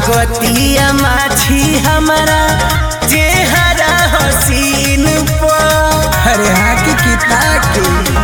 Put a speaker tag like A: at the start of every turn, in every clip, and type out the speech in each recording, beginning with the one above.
A: लागतिया माछी हमारा चेहरा हसीन पर
B: अरे हाँ की किता के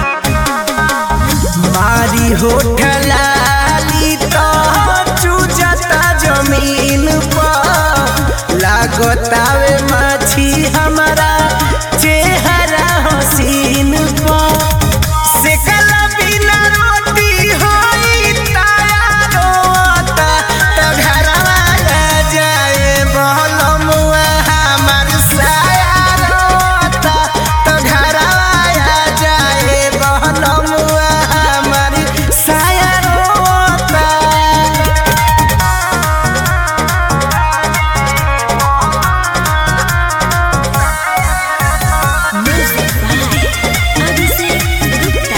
A: मारी होठ लाली तो चूजता जमीन पर लागतावे माछी हमारा चेहरा हसीन पर सेकला बिना रोटी होई ताया रोता तो घरवा आ जाए बहलमुआ हमर साया रोता तो घरवा आ जाए बहलमुआ हमर साया रोता
C: Music by Abhishek Gupta.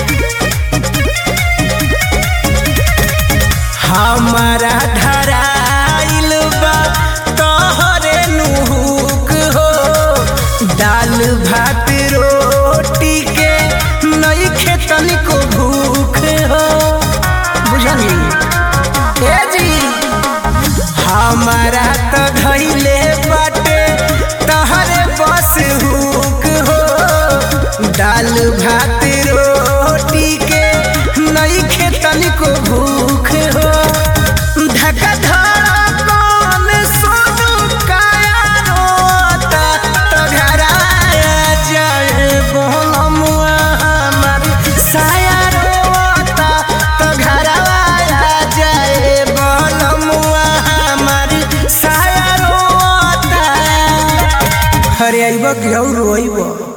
A: हमारा धराइल बा तोहरे नुहुक हो दाल भात रोटी के नहीं खेतन को भूख हो बुझली ए जी हमारा तो धैले बाटे तहरे बस हुक हो दाल भात रोटी के नहीं खेतन को भूख हो धका धड़कन सोनू काया रोता तो घराया जाए बोलमुआ हमर साया रोता तो घरवाया जाए बोलमुआ हमर साया रोता
B: अरे अइब कि और रोइब